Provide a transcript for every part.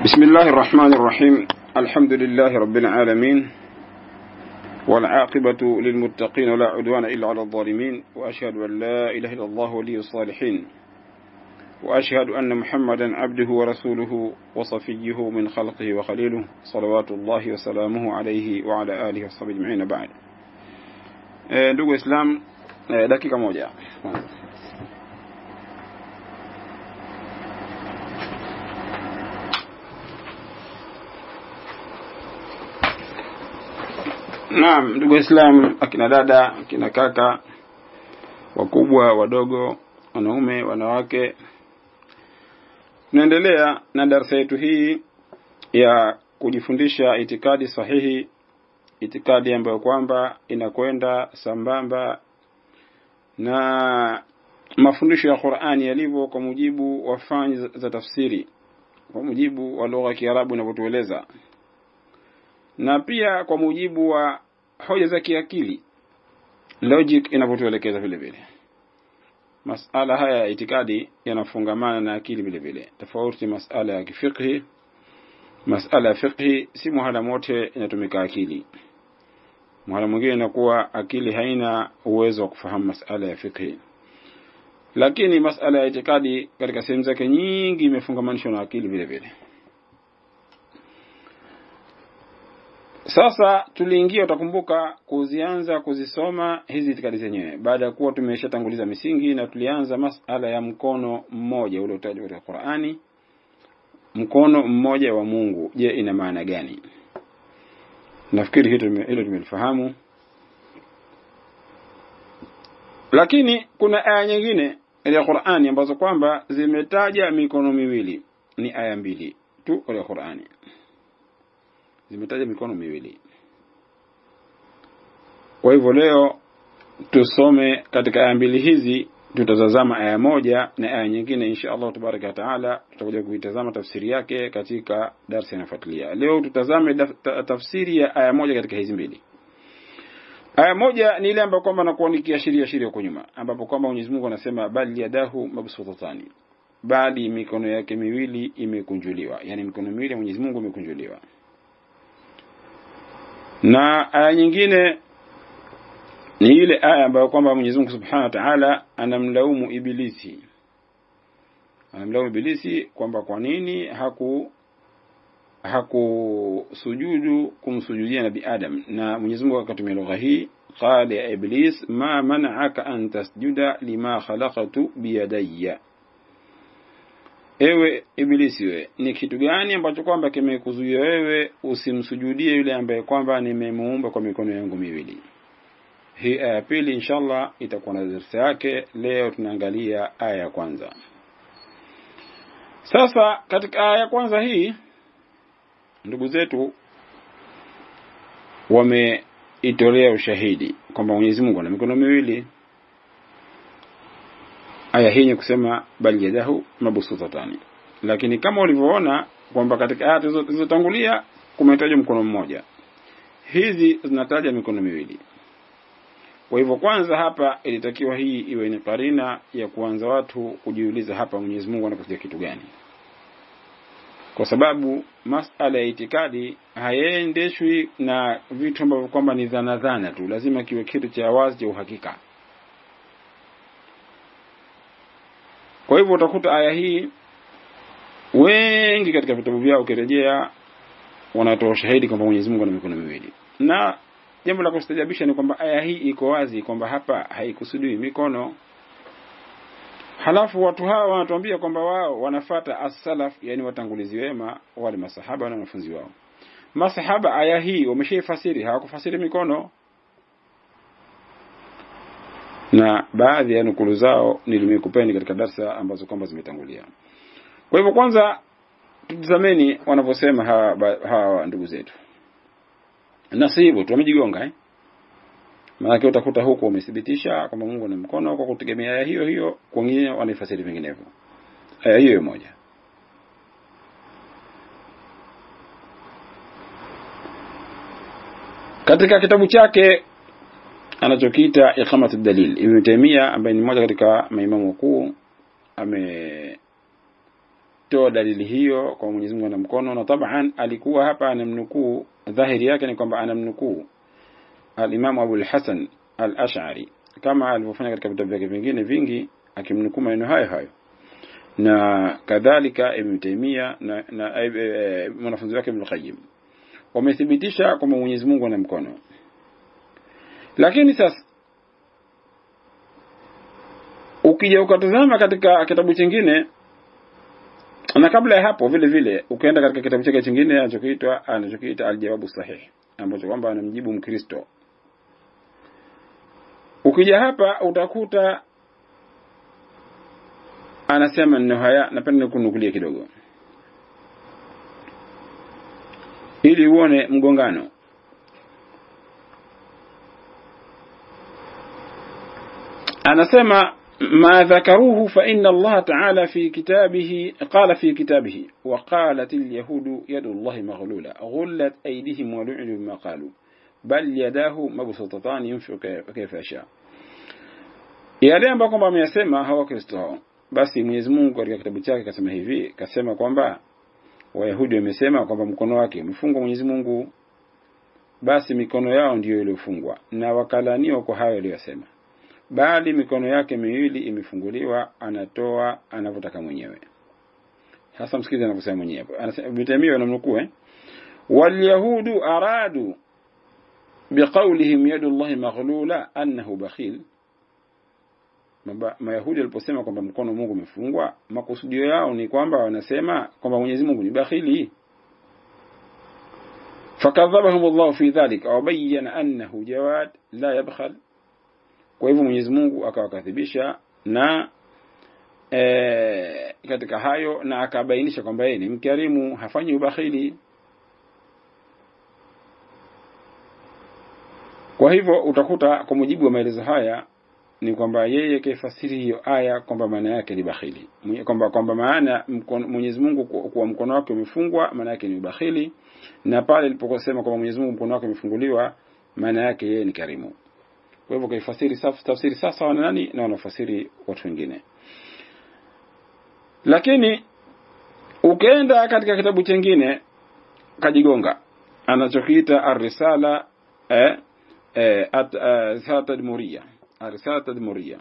بسم الله الرحمن الرحيم الحمد لله رب العالمين والعاقبة للمتقين ولا عدوان إلا على الظالمين وأشهد أن لا إله إلا الله ولي الصالحين وأشهد أن محمدا عبده ورسوله وصفيه من خلقه وخليله صلوات الله وسلامه عليه وعلى آله وصحبه أجمعين بعد ndugu Islam dakika moja Naam, ndugu Waislamu, akina dada, akina kaka, wakubwa, wadogo, wanaume, wanawake, tunaendelea na darasa yetu hii ya kujifundisha itikadi sahihi, itikadi ambayo kwamba inakwenda sambamba na mafundisho ya Qur'ani yalivyo kwa mujibu wa fani za tafsiri, kwa mujibu wa lugha ya Kiarabu inavyotueleza na pia kwa mujibu wa hoja za kiakili logic inavyotuelekeza vile vile. Masala haya ya itikadi yanafungamana na akili vile vile, tofauti masala ya kifiqhi. Masala ya fiqhi si muhala mote inatumika akili, muhala mwingine inakuwa akili haina uwezo wa kufahamu masala ya fiqhi, lakini masala ya itikadi katika sehemu zake nyingi imefungamanishwa na akili vile vile. Sasa tuliingia, utakumbuka, kuzianza kuzisoma hizi itikadi zenyewe baada ya kuwa tumeshatanguliza misingi, na tulianza masala ya mkono mmoja ule utajwa katika Qur'ani. Mkono mmoja wa Mungu, je, ina maana gani? Nafikiri hilo tumelifahamu, lakini kuna aya nyingine ya Qur'ani ambazo kwamba zimetaja mikono miwili. Ni aya mbili tu katika Qur'ani zimetaja mikono miwili. Kwa hivyo leo tusome katika aya mbili hizi, tutazazama aya moja na aya nyingine, insha Allah tabaraka wa taala tutakuja kuitazama tafsiri yake katika darsa inayofuatilia. Leo tutazame tafsiri ya aya moja katika hizi mbili. Aya moja ni ile ambayo kwamba nakuwa nikiashiria shiria huko nyuma, ambapo kwamba Mwenyezi Mungu anasema bal yadahu mabsutatani, bali mikono yake miwili imekunjuliwa, yani mikono miwili ya Mwenyezi Mungu imekunjuliwa na aya nyingine ni ile aya ambayo kwamba Mwenyezi Mungu Subhanahu wa Ta'ala anamlaumu Ibilisi, anamlaumu Ibilisi kwamba kwa nini haku hakusujudu kumsujudia Nabi Adam, na Mwenyezi Mungu akatumia lugha hii, qala ya Iblis ma mana'aka an tasjuda lima khalaqtu biyadayya Ewe Ibilisi, we ni kitu gani ambacho kwamba kimekuzuia wewe usimsujudie yule ambaye kwamba nimemuumba kwa mikono yangu miwili? Hii aya ya pili inshallah itakuwa na darasa yake. Leo tunaangalia aya ya kwanza. Sasa katika aya ya kwanza hii, ndugu zetu wameitolea ushahidi kwamba Mwenyezi Mungu ana mikono miwili aya hii ni kusema bal yadahu mabsutatani, lakini kama ulivyoona kwamba katika aya zilizotangulia kumetajwa mkono mmoja, hizi zinataja mikono miwili. Kwa hivyo, kwanza hapa ilitakiwa hii iwe ni karina ya kuanza watu kujiuliza hapa Mwenyezi Mungu anakusudia kitu gani, kwa sababu masala ya itikadi hayaendeshwi na vitu ambavyo kwamba ni dhana dhana tu, lazima kiwe kitu cha wazi cha uhakika. Kwa hivyo utakuta aya hii wengi katika vitabu vyao ukirejea, wanatoa ushahidi kwamba Mwenyezi Mungu ana mikono miwili, na jambo la kustajabisha ni kwamba aya hii iko wazi kwamba hapa haikusudiwi mikono. Halafu watu hawa wanatuambia kwamba wao wanafata as-salaf, yani watangulizi wema, wale masahaba na wanafunzi wao. Masahaba aya hii wameshaifasiri, hawakufasiri mikono na baadhi ya nukulu zao nilimekupeni katika darsa ambazo kwamba zimetangulia. Kwa hivyo, kwanza tutazameni wanavyosema hawa, hawa ndugu zetu, na si hivyo tu wamejigonga eh? Maanake utakuta huku wamethibitisha kwamba Mungu ana mkono kwa kutegemea aya hiyo hiyo, wengine wanaifasiri vinginevyo aya hiyo moja. Katika kitabu chake anachokiita iqamatu dalil Ibn Taymiyyah ambaye ni mmoja katika maimamu wakuu ame kutoa dalili hiyo kwa Mwenyezi Mungu ana mkono na taban alikuwa hapa anamnukuu dhahiri yake ni kwamba anamnukuu al-Imam Abu al-Hasan al-Ash'ari kama alivyofanya katika vitabu vyake vingine vingi akimnukuu maneno hayo hayo na kadhalika Ibn Taymiyyah na, na e, e, mwanafunzi wake Ibn Qayyim wamethibitisha kwamba Mwenyezi Mungu ana mkono lakini sasa ukija ukatazama katika kitabu chingine na kabla ya hapo vile vile ukaenda katika kitabu chake chingine anachokiitwa anachokiita aljawabu sahih ambacho kwamba anamjibu mkristo ukija hapa utakuta anasema neno haya napenda nikunukulie kidogo ili uone mgongano anasema ما ذكروه فإن الله تعالى في كتابه قال في كتابه وقالت اليهود يد الله مغلولة غلت أيديهم ولعنوا بما قالوا بل يداه مبسوطتان ينفق كيف يشاء yale ambayo kwamba ameyasema hawa Kristo hao basi Mwenyezi Mungu katika kitabu chake kasema hivi kasema kwamba Wayahudi wamesema kwamba mkono wake umefungwa Mwenyezi Mungu basi mikono yao ndiyo iliyofungwa na wakalaniwa kwa hayo aliyosema bali mikono yake miwili imefunguliwa anatoa anavyotaka mwenyewe hasa msikize anavyosema mwenyewe anasema bitamio anamnukuu eh walyahudu aradu biqaulihim yadu llahi maghlula annahu bakhil mayahudi waliposema kwamba mkono Mungu umefungwa makusudio yao ni kwamba wanasema kwamba Mwenyezi Mungu ni bakhili fakadhabahum Allah fi dhalika wa bayyana annahu jawad la yabkhal kwa hivyo Mwenyezi Mungu akawakadhibisha na e, katika hayo na akabainisha kwamba yeye ni mkarimu hafanyi ubakhili kwa hivyo utakuta kwa mujibu wa maelezo haya ni kwamba yeye kaifasiri hiyo aya kwamba maana yake ni bakhili kwamba kwamba maana Mwenyezi Mungu kuwa mkono wake umefungwa maana yake ni ubakhili na pale iliposema kwamba Mwenyezi Mungu mkono wake umefunguliwa maana yake yeye ni karimu kwa hivyo kaifasiri tafsiri sasa wana nani na wanafasiri watu wengine lakini ukienda katika kitabu chengine kajigonga anachokiita ar-risala eh, eh, at, uh, tadmuria ar-risala tadmuria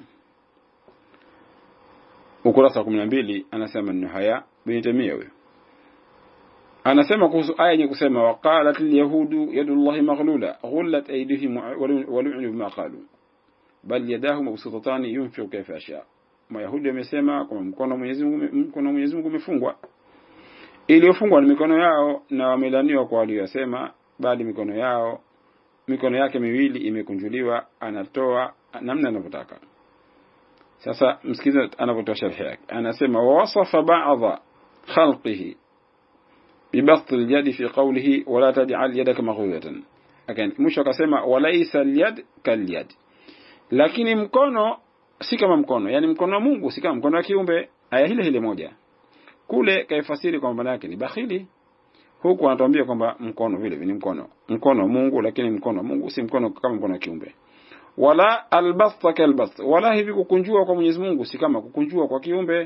ukurasa wa 12 anasema neno haya bin Tamia huyo anasema kuhusu aya yenye kusema waqalat alyahudu yadullahi maghlula ghullat aydihim walu'nu bima qalu bal yadahu mabsutatan yunfiqu kayfa yasha mayahudi wamesema kwamba mkono Mwenyezi Mungu mkono Mwenyezi Mungu umefungwa iliyofungwa ni mikono yao na wamelaniwa kwa waliyosema bali mikono yao mikono yake miwili imekunjuliwa anatoa namna anavyotaka sasa msikize anavyotoa sharhi yake anasema wasafa ba'dha khalqihi ببسط اليد في قوله ولا تجعل يدك مغلولة again mwisho akasema walaisa alyad kalyad lakini mkono si kama mkono yani mkono wa Mungu si kama mkono wa kiumbe aya hile hile moja kule kaifasiri kwamba maana yake ni bakhili huku anatuambia kwamba mkono vile vile ni mkono mkono wa Mungu lakini mkono wa Mungu si mkono kama mkono wa kiumbe wala albasta kalbast wala hivi kukunjua kwa Mwenyezi Mungu si kama kukunjua kwa kiumbe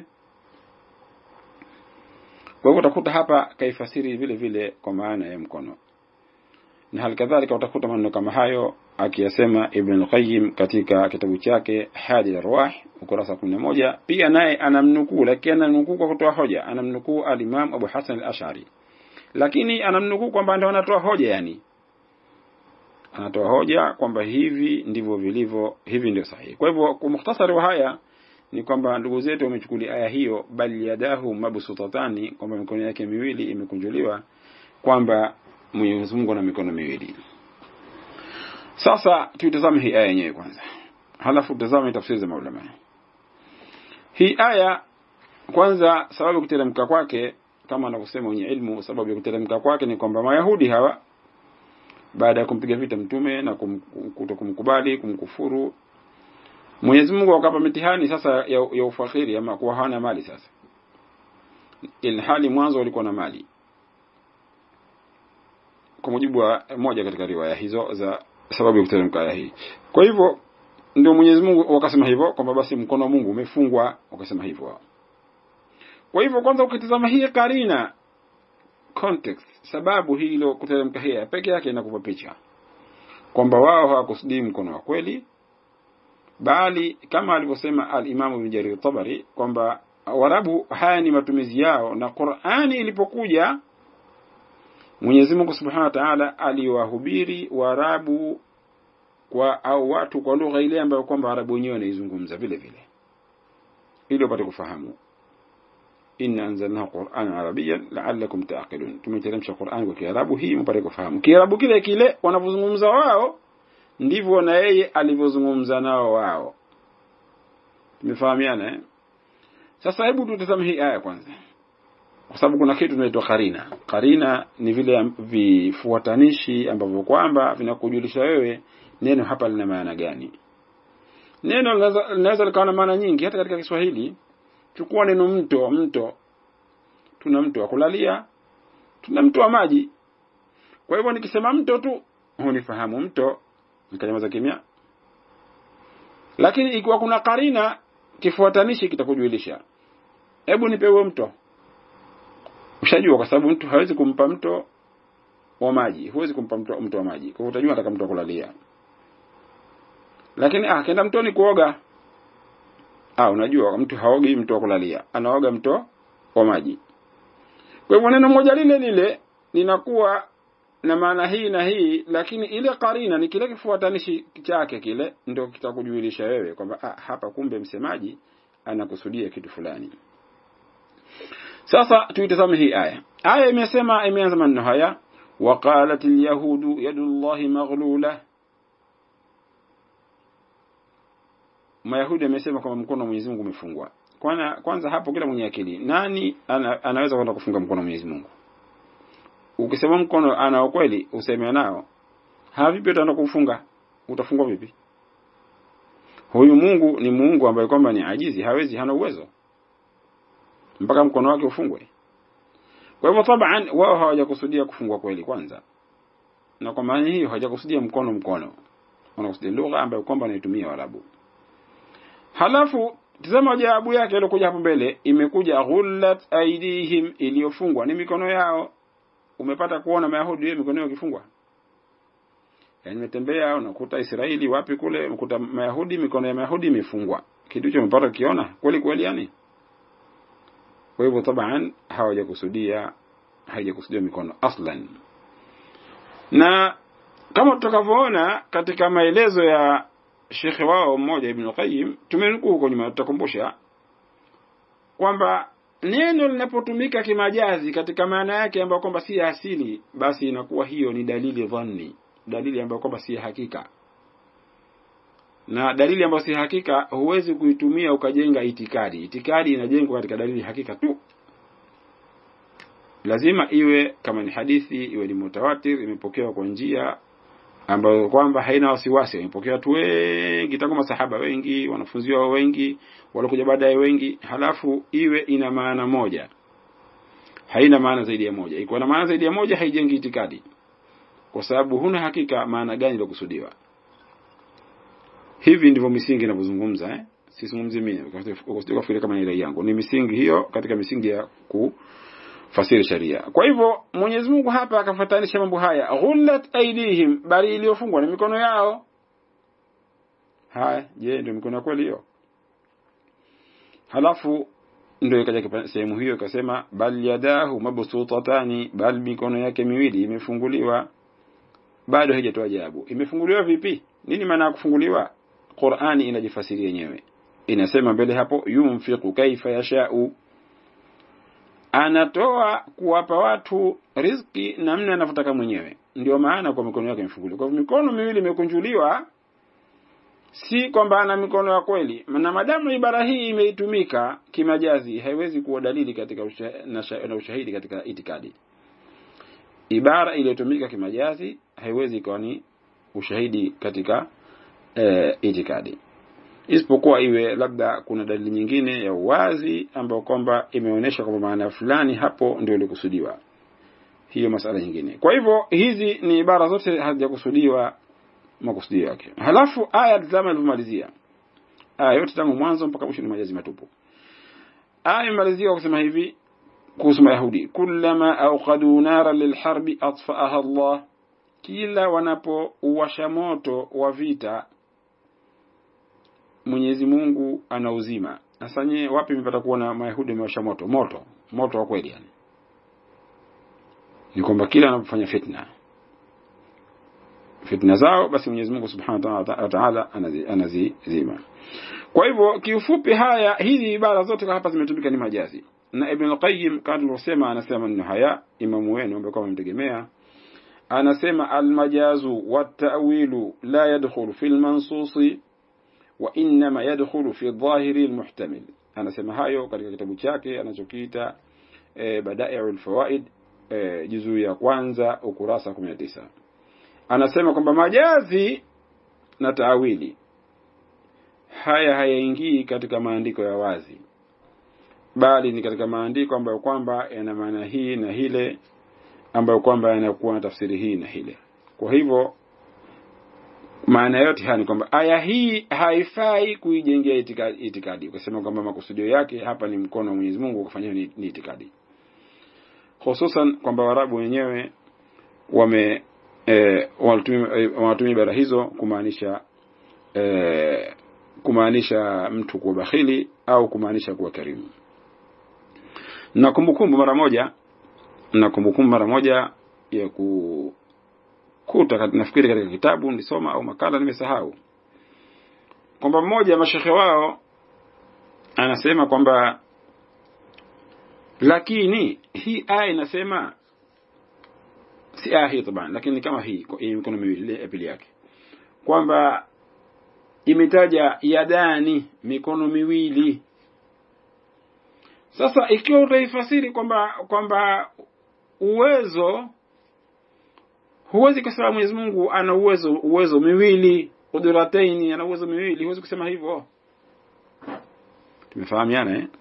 kwa hivyo utakuta hapa kaifasiri vile vile kwa maana ya mkono na hali kadhalika utakuta maneno kama hayo akiyasema Ibn al-Qayyim katika kitabu chake Hadi al-Arwah ukurasa 11 pia naye anamnukuu lakini anamnukuu kwa kutoa hoja anamnukuu al-Imam Abu Hasan al-Ash'ari lakini anamnukuu kwamba ndio anatoa hoja yani anatoa hoja kwamba hivi ndivyo vilivyo hivi ndio sahihi kwa hivyo kwa mukhtasari wa haya ni kwamba ndugu zetu wamechukulia aya hiyo bali yadahu mabsutatani kwamba mikono yake miwili imekunjuliwa kwamba Mwenyezi Mungu ana mikono miwili sasa tuitazame hii aya yenyewe kwanza halafu tutazame tafsiri za maulama hii aya kwanza sababu kuteremka kwake kama anavyosema wenye ilmu sababu ya kuteremka kwake ni kwamba mayahudi hawa baada ya kumpiga vita mtume na kum, kutokumkubali kumkufuru Mwenyezi Mungu akapa mitihani sasa ya, ya ufakiri ama kuwa hana mali sasa. Ilhali mwanzo walikuwa na mali. Kwa mujibu wa moja katika riwaya hizo za sababu ya kuteremka aya hii. Kwa hivyo ndio Mwenyezi Mungu wakasema hivyo kwamba basi mkono wa Mungu umefungwa wakasema hivyo. kwa hivyo kwanza ukitazama hii karina context sababu hilo kuteremka hii peke yake inakupa picha kwamba wao hawakusudii mkono wa kweli bali kama alivyosema al-Imam Ibn Jarir Tabari kwamba Waarabu haya ni matumizi yao na Qur'ani ilipokuja Mwenyezi Mungu Subhanahu wa Ta'ala aliwahubiri Waarabu kwa au watu kwa lugha ile ambayo kwamba Waarabu wenyewe wanaizungumza vile vile ili wapate kufahamu inna anzalnahu qur'anan arabiyyan la'allakum ta'qilun tumeteremsha Qur'an kwa Kiarabu hii mpate kufahamu Kiarabu kile kile wanavyozungumza wao ndivyo na yeye alivyozungumza nao wao tumefahamiana eh sasa hebu tutazame hii aya kwanza kwa sababu kuna kitu kinaitwa karina karina ni vile vifuatanishi ambavyo kwamba vinakujulisha wewe neno hapa lina maana gani neno linaweza likawa na maana nyingi hata katika Kiswahili chukua neno mto mto tuna mto wa kulalia tuna mto wa maji kwa hivyo nikisema mto tu hunifahamu mto nikanyamaza kimya lakini ikiwa kuna karina kifuatanishi kitakujulisha hebu nipewe mto ushajua kwa sababu mtu hawezi kumpa mto wa maji huwezi kumpa mto, mto wa maji kwa hivyo utajua ataka mto wa kulalia lakini ah kenda mtoni kuoga ah unajua mtu haogi mto wa kulalia anaoga mto wa maji kwa hivyo neno moja lile lile linakuwa na maana hii na hii lakini ile karina ni kile kifuatanishi chake kile ndio kitakujulisha wewe kwamba ah, hapa kumbe msemaji anakusudia kitu fulani sasa tuitazame hii aya aya imesema imeanza maneno haya وقالت اليهود يد الله مغلولة Mayahudi amesema kwamba mkono wa Mwenyezi Mungu umefungwa. Kwanza kwanza hapo kila mwenye akili nani ana, anaweza kwenda kufunga mkono wa Mwenyezi Mungu? Ukisema mkono ana ukweli useme nao. Havipi utaenda kufunga? Utafungwa vipi? Huyu Mungu ni Mungu ambaye kwamba ni ajizi, hawezi, hana uwezo. Mpaka mkono wake ufungwe. Kwa hivyo taban wao hawajakusudia kufungwa kweli kwanza. Na kwa maana hiyo hawajakusudia mkono mkono. Wanakusudia lugha ambayo kwamba wanaitumia Waarabu. Halafu tazama jawabu yake iliyokuja hapo mbele imekuja ghullat aidihim iliyofungwa ni mikono yao. Umepata kuona Mayahudi yao mikono yao ikifungwa? Yaani nimetembea unakuta Israeli wapi kule unakuta Mayahudi mikono ya Mayahudi imefungwa. Kitu hicho umepata kiona kweli kweli yani? Kwa hivyo taban hawajakusudia haijakusudia mikono aslan. Na kama tutakavyoona katika maelezo ya shekhe wao mmoja Ibn Qayyim tumenukuu huko nyuma tutakumbusha kwamba neno linapotumika kimajazi katika maana yake ambayo kwamba si asili basi inakuwa hiyo ni dalili dhanni dalili ambayo kwamba si hakika na dalili ambayo si hakika huwezi kuitumia ukajenga itikadi itikadi inajengwa katika dalili hakika tu lazima iwe kama ni hadithi iwe ni mutawatir imepokewa kwa njia ambayo kwamba haina wasiwasi imepokea watu wengi tangu masahaba wengi wanafunzi wao wengi walikuja baadaye wengi halafu iwe ina maana moja haina maana zaidi ya moja ikiwa na maana zaidi ya moja haijengi itikadi kwa sababu huna hakika maana gani iliyokusudiwa hivi ndivyo misingi inavyozungumza eh sizungumzi mimi ukafikiri kama ni rai yangu ni misingi hiyo katika misingi ya kufasiri sharia kwa hivyo Mwenyezi Mungu hapa akafatanisha mambo haya ghullat aidihim bali iliyofungwa ni mikono yao haya je ndio mikono ya kweli hiyo halafu ndio ikaja sehemu hiyo ikasema bal yadahu mabsutatani bal mikono yake miwili imefunguliwa bado haijatoa jawabu imefunguliwa vipi nini maana ya kufunguliwa Qur'ani inajifasiri yenyewe inasema mbele hapo yumfiqu kaifa yashau anatoa kuwapa watu riziki namna anavyotaka mwenyewe ndio maana kwa mikono yake imefunguliwa kwa mikono miwili imekunjuliwa si kwamba ana mikono ya kweli na madamu ibara hii imeitumika kimajazi haiwezi kuwa dalili katika usha, na, na ushahidi katika itikadi ibara iliyotumika kimajazi haiwezi kuwa ni ushahidi katika e, itikadi isipokuwa iwe labda kuna dalili nyingine ya uwazi ambayo kwamba imeonyesha kwamba maana fulani hapo ndio ilikusudiwa hiyo masala nyingine kwa hivyo hizi ni ibara zote hazijakusudiwa makusudio yake halafu aya tazama ilivyomalizia aya yote tangu mwanzo mpaka mwisho ni majazi matupu aya imalizia kusema hivi kuhusu mayahudi kullama auqadu nara lilharbi atfaaha Allah kila wanapouwasha moto wa vita Mwenyezi Mungu anauzima sasa nyie wapi mpata kuona mayahudi wamewasha moto moto moto wa kweli yani ni kwamba kila wanapofanya fitna fitna zao basi Mwenyezi Mungu Subhanahu wa Ta'ala anazizima kwa hivyo kiufupi haya hizi ibara zote hapa zimetumika ni majazi na Ibn al-Qayyim kama tulivyosema anasema maneno haya imamu wenu ambaye kwa mtegemea anasema almajazu wat-ta'wilu la yadkhulu fil mansusi wa inma yadkhulu fi dhahiri almuhtamil anasema hayo katika kitabu chake anachokiita e, Bada'i'ul Fawaid e, juzuu ya kwanza ukurasa 19 anasema kwamba majazi na taawili haya hayaingii katika maandiko ya wazi bali ni katika maandiko ambayo kwamba yana maana hii na hile ambayo kwamba yanakuwa na tafsiri hii na hile kwa hivyo maana yote haya ni kwamba aya hii haifai kuijengea itikadi, itikadi. ukasema kwamba makusudio yake hapa ni mkono wa Mwenyezi Mungu kufanyia ni, ni itikadi hususan kwamba Waarabu wenyewe wame e, wanatumia ibara hizo kumaanisha e, kumaanisha mtu kuwa bakhili au kumaanisha kuwa karimu na kumbukumbu mara moja na kumbukumbu mara moja ya kukuta nafikiri katika kitabu nilisoma au makala nimesahau kwamba mmoja ya mashekhe wao anasema kwamba lakini hii aya inasema si aya hii taban lakini kama hii hii mikono miwili ya pili yake kwamba imetaja yadani mikono miwili sasa ikiwa utaifasiri kwamba kwamba uwezo huwezi kusema Mwenyezi Mungu ana uwezo uwezo miwili qudrataini ana uwezo miwili huwezi kusema hivyo tumefahamiana eh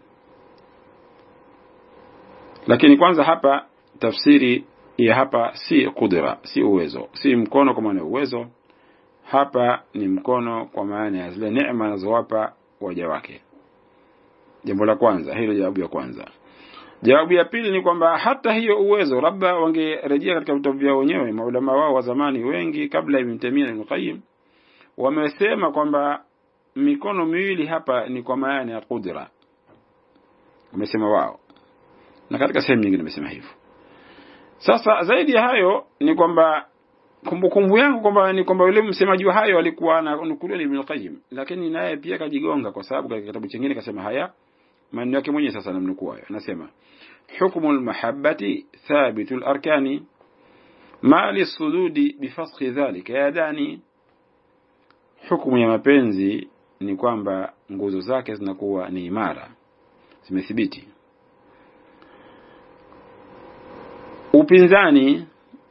lakini kwanza hapa tafsiri ya hapa si kudra si uwezo si mkono kwa maana ya uwezo hapa ni mkono kwa maana ya zile neema anazowapa waja wake jambo la kwanza hilo jawabu ya kwanza jawabu ya pili ni kwamba hata hiyo uwezo labda wangerejea katika vitabu vyao wenyewe maulama wao wa zamani wengi kabla Ibn Taymiyyah na Ibn Qayyim wamesema kwamba mikono miwili hapa ni kwa maana ya kudra wamesema wao na katika sehemu nyingine wamesema hivyo sasa zaidi ya hayo ni kwamba kumbukumbu yangu kwamba ni kwamba yule msemaji wa hayo alikuwa ananukuliwa Ibn Qayyim lakini naye pia kajigonga kwa sababu katika kitabu kingine kasema haya maneno yake mwenyewe sasa namnukuu hayo anasema hukmu almahabbati thabitu alarkani ma lisududi bifasxi dhalika yadani hukumu ya mapenzi ni kwamba nguzo zake zinakuwa ni imara zimethibiti upinzani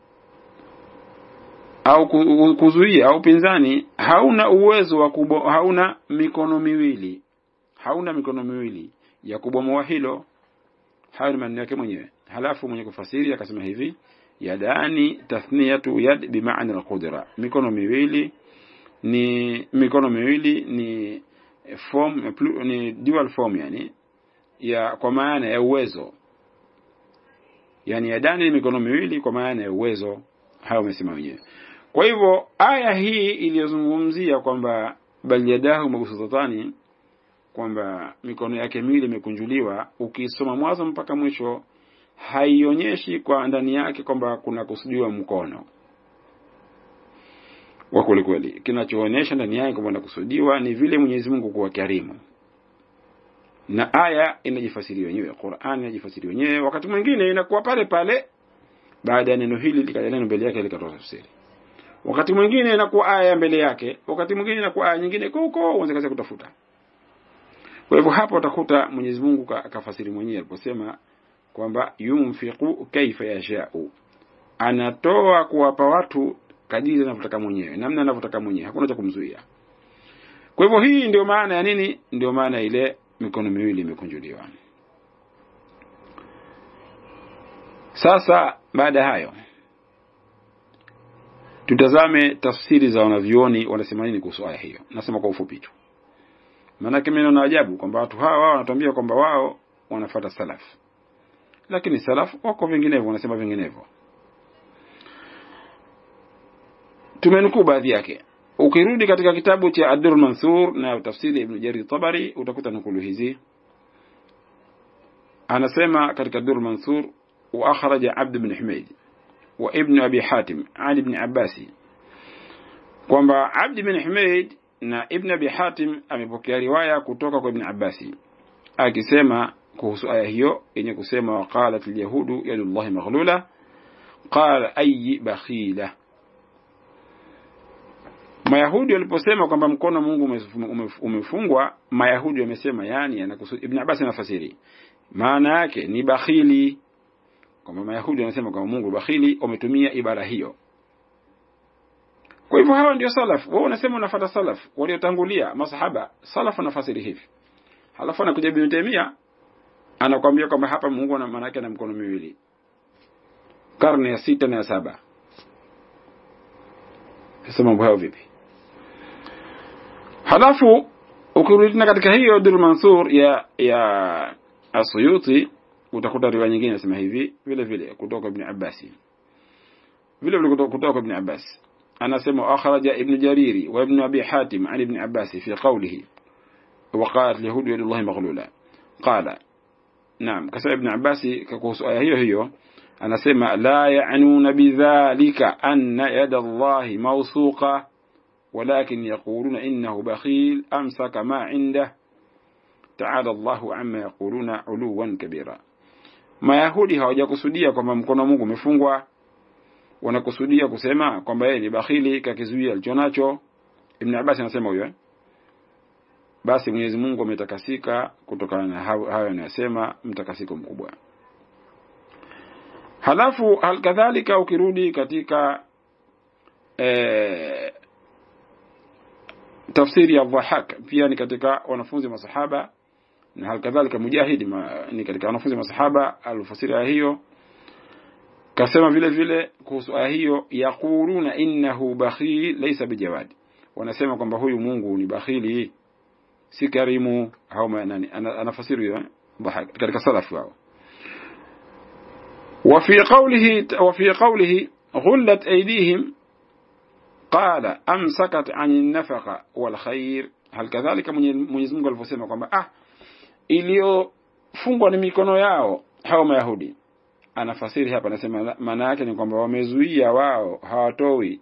au kuzuia au upinzani hauna uwezo wa kubo, hauna mikono miwili hauna mikono miwili ya kubomoa hilo hayo ni maneno yake mwenyewe halafu mwenye kufasiri akasema hivi yadani tathniyatu yad bimaana alqudra mikono miwili ni mikono miwili ni form ni dual form yani ya kwa maana ya uwezo yani yadani ni mikono miwili kwa maana ya uwezo hayo wamesema wenyewe kwa hivyo aya hii iliyozungumzia kwamba bal yadahu mabsutatani kwamba mikono yake miwili imekunjuliwa ukisoma mwanzo mpaka mwisho haionyeshi kwa ndani yake kwamba kuna kusudiwa mkono wa kweli kweli kinachoonyesha ndani yake kwamba kusudiwa ni vile Mwenyezi Mungu kuwa karimu na aya inajifasiri wenyewe Qur'an inajifasiri wenyewe wakati mwingine inakuwa pale pale baada ya neno hili likaja neno mbele yake likatoa tafsiri wakati mwingine inakuwa aya mbele yake wakati mwingine inakuwa aya nyingine huko uanze kazi kutafuta kwa hivyo hapo utakuta Mwenyezi Mungu akafasiri mwenyewe aliposema kwamba yumfiqu kaifa yashau anatoa kuwapa watu kadiri anavyotaka mwenyewe namna anavyotaka mwenyewe hakuna cha kumzuia kwa hivyo hii ndio maana ya nini ndio maana ile mikono miwili imekunjuliwa sasa baada ya hayo tutazame tafsiri za wanavyuoni wanasema nini kuhusu aya hiyo nasema kwa ufupi tu maanake mimi naona ajabu kwamba watu hawa wao wanatuambia kwamba wao wanafuata salaf lakini salaf wako vinginevyo wanasema vinginevyo tumenukuu baadhi yake ukirudi katika kitabu cha Ad-Durr Mansur na tafsiri Ibn Jarir Tabari utakuta nukulu hizi anasema katika Ad-Durr Mansur wa akhraja Abd ibn Humayd wa Ibn Abi Hatim Ali ibn Abbasi kwamba Abd ibn Humayd na Ibn Abi Hatim amepokea riwaya kutoka kwa Ibn Abbasi akisema kuhusu aya hiyo yenye kusema waqalat alyahudu yadullahi maghlula qala ayi bakhila Mayahudi waliposema kwamba mkono Mungu umefungwa, Mayahudi wamesema yani anakusudia. Ibn Abbas anafasiri maana yake ni bakhili, kwamba Mayahudi wanasema kwamba Mungu bakhili, wametumia ibara hiyo. Kwa hivyo hawa ndio salaf. Wao unasema unafuata salaf waliotangulia masahaba, salaf wanafasiri hivi. Halafu anakuja Ibn Taymiyyah anakuambia kwamba hapa Mungu ana maana yake na mkono miwili, karne ya sita na ya saba. Sasa mambo hayo vipi? Halafu ukirudi tena katika hiyo Durr Mansur ya ya Asuyuti utakuta riwaya nyingine inasema hivi vile vile kutoka Ibn Abbas vile vile kutoka Ibn Abbas anasema akhraja Ibn Jariri wa Ibn Abi Hatim an Ibn Abbas fi qawlihi وقالت اليهود يد الله مغلولة قال نعم كسر ابن عباس kuhusu aya hiyo hiyo anasema la ya'nuna bidhalika anna yada Allah mawsuqa ولكن يقولون إنه بخيل أمسك ما عنده تعالى الله عما يقولون علوا كبيرا Mayahudi hawajakusudia kwamba mkono wa Mungu umefungwa, wanakusudia kusema kwamba yeye ni bakhili, kakizuia alichonacho. Ibn Abbas anasema huyo, basi Mwenyezi Mungu ametakasika kutokana na hayo anayosema, mtakasiko mkubwa. Halafu halikadhalika ukirudi katika e, tafsiri ya Dhahak pia ni katika wanafunzi masahaba na halikadhalika Mujahid ma, ni katika wanafunzi masahaba alifasiri aya hiyo kasema vile vile kuhusu aya hiyo yaquluna innahu bakhil laysa bijawad wanasema kwamba huyu Mungu ni bakhili si karimu au nani anafasiri hiyo Dhahak katika salafu wao وفي قوله وفي قوله غلت أيديهم قال أمسكت عن النفقة والخير هل كذلك Mwenyezi Mungu alivyosema kwamba ah iliyofungwa ni mikono yao hao Mayahudi anafasiri hapa anasema maana yake ni kwamba wamezuia wao hawatoi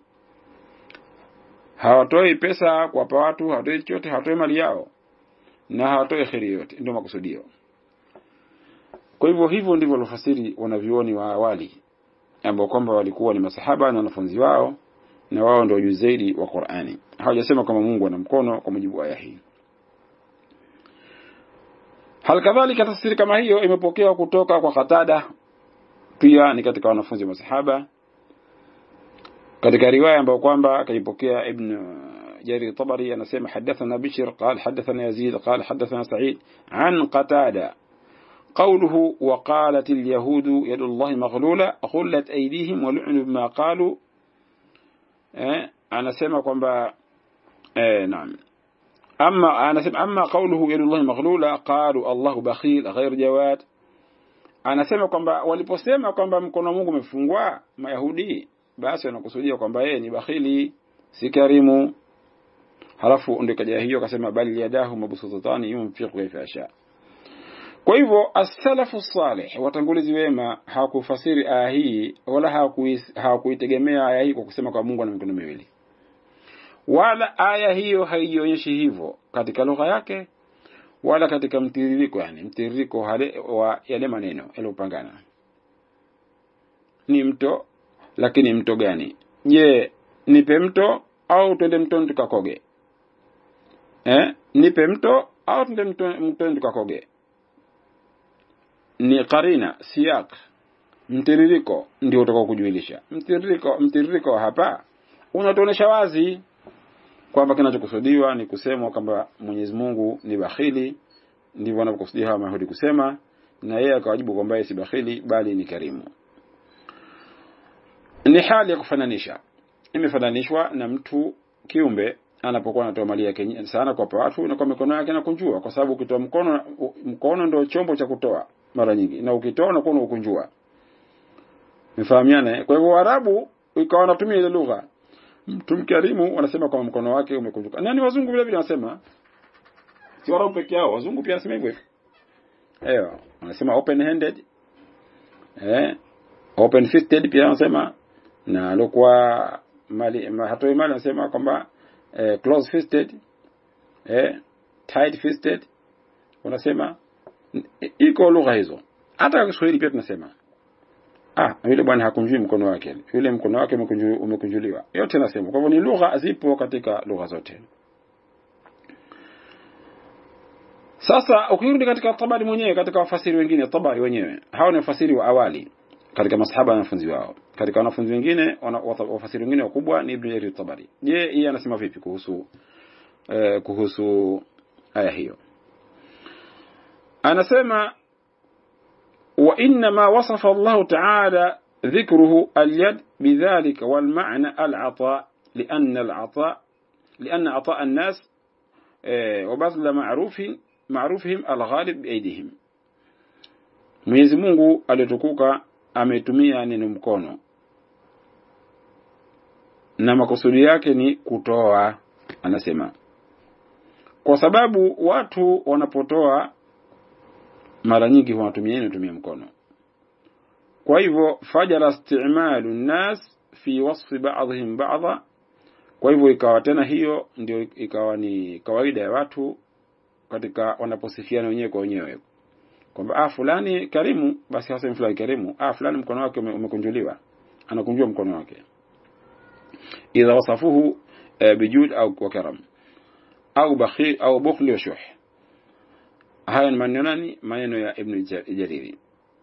hawatoi pesa kuwapa watu hawatoi chochote hawatoi mali yao na hawatoi kheri yote ndio makusudio kwa hivyo hivyo ndivyo walofasiri wanavyuoni wa awali ambao kwamba walikuwa ni masahaba na wanafunzi wao na wao ndio juu zaidi wa Qur'ani. Hawajasema kama Mungu ana mkono kwa mujibu wa aya hii. Halikadhalika tafsiri kama hiyo imepokewa kutoka kwa Qatada, pia ni katika wanafunzi wa masahaba, katika riwaya ambayo kwamba akaipokea Ibn Jarir Tabari anasema hadathana Bishr qala hadathana Yazid qala hadathana Sa'id an Qatada قوله وقالت اليهود يد الله مغلولة غلت أيديهم ولعنوا بما قالوا eh, anasema kwamba eh, naam ama anasema ama qawluhu yadullahi maghlula qalu Allahu bakhil ghayr jawad anasema kwamba waliposema kwamba mkono wa Mungu umefungwa Mayahudi basi wanakusudia kwamba yeye ni bakhili si karimu halafu ndio kaja hiyo akasema bali yadahu mabsutatani yunfiqu kayfa yasha kwa hivyo as-salafu salih watangulizi wema hawakufasiri aya hii wala hawakuitegemea aya hii kwa kusema kwa Mungu ana mikono miwili, wala aya hiyo haionyeshi hivyo katika lugha yake wala katika mtiririko, yani mtiririko wa yale maneno yaliyopangana. Ni mto, lakini mto gani? Je, nipe mto au twende mtoni tukakoge? Eh, nipe mto au twende mtoni tukakoge? ni karina siyak mtiririko ndio utakao kujuilisha mtiririko mtiririko hapa unatuonesha wazi kwamba kinachokusudiwa ni kusemwa kwamba Mwenyezi Mungu ni bakhili ndivyo wanavyokusudia hawa Mayahudi kusema na yeye akawajibu kwamba yeye si bakhili bali ni karimu ni hali ya kufananisha imefananishwa na mtu kiumbe anapokuwa anatoa mali yake sana kwa watu na kwa mikono yake anakunjua kwa sababu ukitoa mkono mkono ndio chombo cha kutoa mara nyingi na ukitoa unakuwa unakunjua mfahamiane kwa hivyo Waarabu ikawa wanatumia ile lugha mtu mkarimu wanasema kwa mkono wake umekunjuka nani wazungu vile vile wanasema si Waarabu peke yao wazungu pia wanasema hivyo Ewa, wanasema open handed eh open fisted pia wanasema na alikuwa mali ma, hatoi mali wanasema kwamba eh, close fisted eh tight fisted wanasema iko lugha hizo hata kwa Kiswahili pia tunasema ah yule bwana hakunjui mkono wake yule mkono wake umekunjuliwa yote nasema kwa hivyo ni lugha zipo katika lugha zote Sasa ukirudi katika Tabari mwenyewe katika wafasiri wengine Tabari wenyewe hao ni wafasiri wa awali katika masahaba na wanafunzi wao katika wanafunzi wengine wafasiri wengine wakubwa ni Ibn Jarir Tabari je yeye anasema vipi kuhusu eh, kuhusu aya hiyo anasema wa inna ma wasafa Allah ta'ala ذكره اليد بذلك والمعنى العطاء لأن العطاء لأن عطاء الناس وبذل معروف معروفهم الغالب بأيديهم Mwenyezi Mungu aliyotukuka ametumia neno mkono na makusudi yake ni kutoa anasema kwa sababu watu wanapotoa mara nyingi wanatumia neno tumia mkono kwa hivyo fajara istimalu nnas fi wasfi ba'dihim ba'dha kwa hivyo ikawa tena hiyo ndio ikawa ni kawaida ya watu katika wanaposifiana wenyewe kwa wenyewe kwamba ah fulani karimu basi hasa fulani karimu ah fulani mkono wake umekunjuliwa anakunjua mkono wake idha wasafuhu e, bijud au kwa karam au bakhi au bukhli wa shuh haya ni maneno nani maneno ya ibn jariri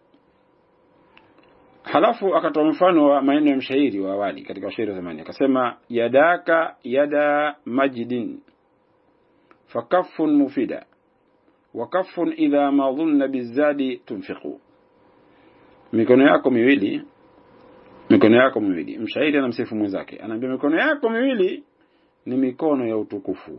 halafu akatoa mfano wa maneno ya mshairi wa awali katika washairi wa zamani akasema yadaka yada majdin fakaffun mufida wakafun idha ma dhunna bizadi tunfiqu mikono yako miwili mikono yako miwili mshairi anamsifu mwenzake anaambia mikono yako miwili ni mikono ya utukufu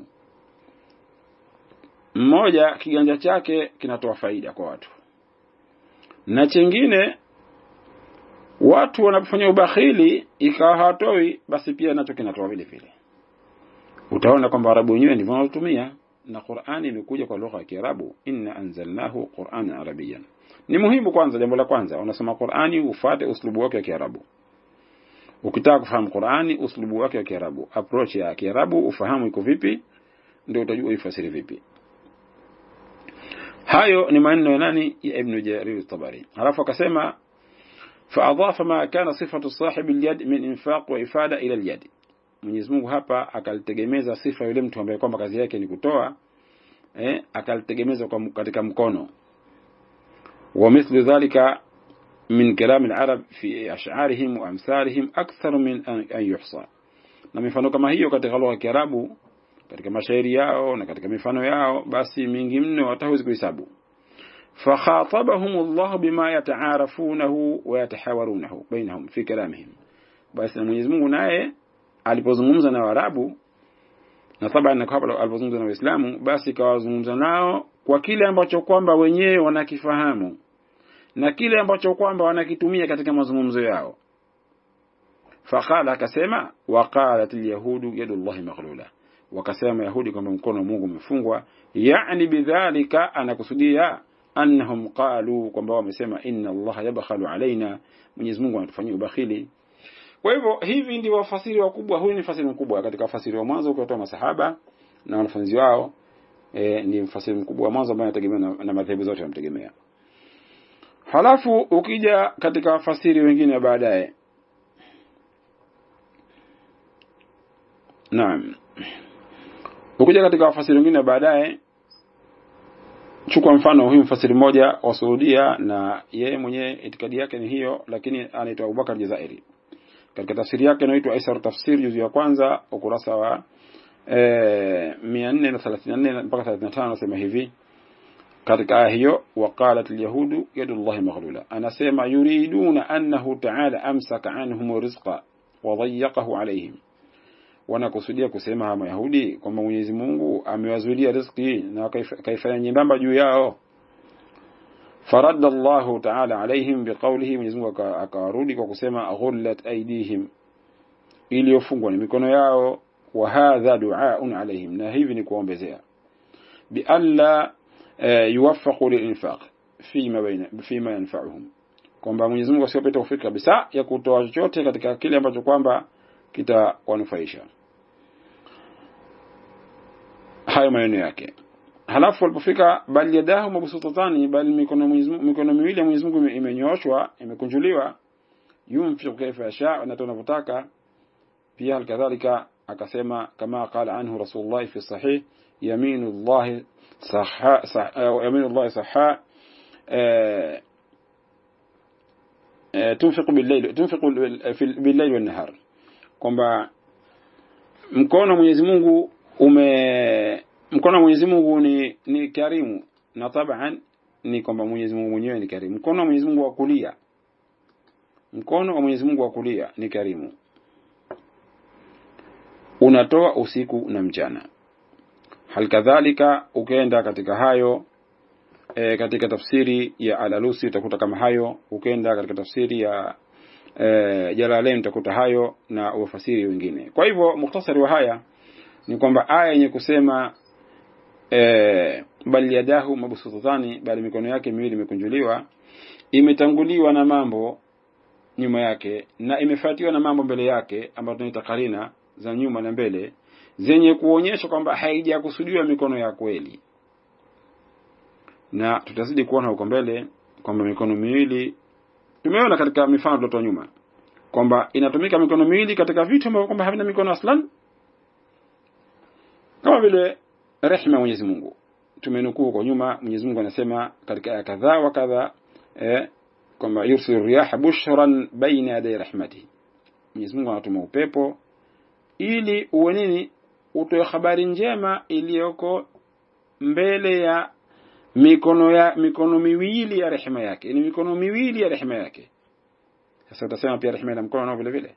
mmoja kiganja chake kinatoa faida kwa watu na chengine watu wanapofanya ubakhili ikawa hawatoi basi pia nacho kinatoa vile vile utaona kwamba arabu wenyewe ndivyo wanatumia na Qur'ani imekuja kwa lugha ya Kiarabu inna anzalnahu Qur'anan Arabiyyan ni muhimu kwanza jambo la kwanza unasoma Qur'ani ufuate uslubu wake wa Kiarabu ukitaka kufahamu Qur'ani uslubu wake wa Kiarabu approach ya Kiarabu ufahamu iko vipi ndio utajua ifasiri vipi hayo ni maneno ya nani ya Ibn Jarir al-Tabari halafu akasema فأضاف ما كان صفة صاحب اليد من إنفاق وإفادة إلى اليد Mwenyezi Mungu hapa akalitegemeza sifa yule mtu ambaye kwamba kazi yake ni kutoa eh, akalitegemeza kwa katika mkono wa mithlu dhalika min kalam al-arab fi ash'arihim wa amsalihim akthar min an yuhsa na mifano kama hiyo katika lugha ya Kiarabu katika mashairi yao na katika mifano yao basi mingi mno hatawezi kuhesabu فخاطبهم الله بما يتعارفونه ويتحاورونه بينهم في كلامهم basi na Mwenyezi Mungu naye alipozungumza na Waarabu na saba na kabla alipozungumza na Waislamu basi kawazungumza nao kwa kile ambacho kwamba wenyewe wanakifahamu na kile ambacho kwamba wanakitumia katika mazungumzo yao faqala akasema waqalat alyahudu yadullahi maghlula wakasema yahudi kwamba mkono wa Mungu umefungwa yani bidhalika anakusudia annahum qalu kwamba wamesema inna Allah yabkhalu alaina Mwenyezi Mungu anatufanyia ubakhili kwa hivyo hivi ndio wafasiri wakubwa huyu ni fasiri mkubwa katika wafasiri wa mwanzo ukitoa masahaba na wanafunzi wao e, ni mfasiri mkubwa wa mwanzo ambaye anategemea na, na madhehebu zote yanamtegemea halafu ukija katika wafasiri wengine baadaye naam ukija katika wafasiri wengine baadaye chukua mfano huyu mfasiri mmoja wa Saudia na yeye mwenyewe itikadi yake ni hiyo lakini anaitwa Abubakar Jazairi katika tafsiri yake inaitwa Aisar Tafsir juzu ya kwanza ukurasa wa eh 434 mpaka 35 anasema hivi katika aya hiyo waqalat alyahudu yadullahi maghlula anasema yuriduna annahu ta'ala amsaka anhum rizqa wa dayyaqahu alayhim wanakusudia kusema hawa Mayahudi kwamba Mwenyezi Mungu amewazuilia riziki na akaifanya nyembamba juu yao faradda Allahu ta'ala alaihim biqawlihi Mwenyezi Mungu akawarudi kwa kusema ghullat aydihim iliyofungwa ni mikono yao wa hadha du'aun alaihim na hivi ni kuombezea bi alla yuwaffaqu lilinfaq fima baina fima yanfa'uhum kwamba Mwenyezi Mungu asiwape taufiki kabisa ya kutoa chochote katika kile ambacho kwamba kitawanufaisha hayo maneno yake halafu walipofika bali yadahu mabsutatani bali mikono mikono miwili ya Mwenyezi Mungu imenyooshwa imekunjuliwa yunfiqu kaifa yasha na tunavyotaka pia halikadhalika akasema kama qala anhu rasulullah fi sahih yaminu Allah sahha yaminu Allah sahha tunfiqu bil-layl tunfiqu bil-layl wan-nahar kwamba mkono Mwenyezi Mungu ume mkono wa Mwenyezi Mungu ni ni karimu na taban ni kwamba Mwenyezi Mungu mwenyewe ni karimu mkono wa Mwenyezi Mungu wa kulia mkono wa Mwenyezi Mungu wa kulia ni karimu unatoa usiku na mchana halikadhalika ukienda katika hayo e, katika tafsiri ya Al-Alusi utakuta kama hayo ukienda katika tafsiri ya e, Jalalain utakuta hayo na wafasiri wengine kwa hivyo mukhtasari wa haya ni kwamba aya yenye kusema e, bali yadahu mabsutatani bali mikono yake miwili imekunjuliwa imetanguliwa na mambo nyuma yake na imefuatiwa na mambo mbele yake ambayo tunaita karina za nyuma na mbele zenye kuonyesha kwamba haijakusudiwa mikono ya kweli na tutazidi kuona huko mbele kwamba mikono miwili tumeona katika mifano tuliotoa nyuma kwamba inatumika mikono miwili katika vitu ambavyo kwamba havina mikono aslan kama vile rehema Mwenyezi Mungu tumenukuu huko nyuma Mwenyezi Mungu anasema katika aya kadhaa wa kadhaa eh, kwamba yursilu riyaha bushran baina yaday rahmatihi Mwenyezi Mungu anatuma upepo ili uwe nini utoe habari njema iliyoko mbele ya mikono ya mikono miwili ya rehema yake ni mikono miwili ya rehema yake sasa utasema pia rehema ina mkono nao vile vile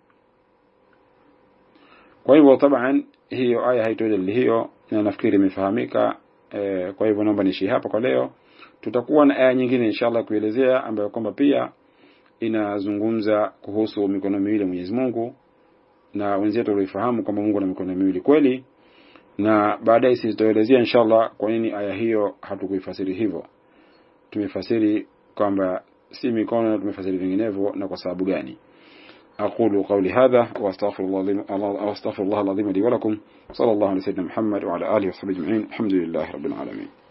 kwa hivyo taban hiyo aya haitodeli hiyo na nafikiri imefahamika e, kwa hivyo naomba niishi hapa kwa leo tutakuwa na aya nyingine inshallah kuelezea ambayo kwamba pia inazungumza kuhusu mikono miwili ya Mwenyezi Mungu na wenzetu walifahamu kwamba Mungu ana mikono miwili kweli na baadaye sisi tutaelezea inshallah kwa nini aya hiyo hatukuifasiri hivyo tumefasiri kwamba si mikono tumefasiri vinginevyo na kwa sababu gani أقول قولي هذا وأستغفر الله وأستغفر الله العظيم لي ولكم صلى الله على سيدنا محمد وعلى آله وصحبه أجمعين الحمد لله رب العالمين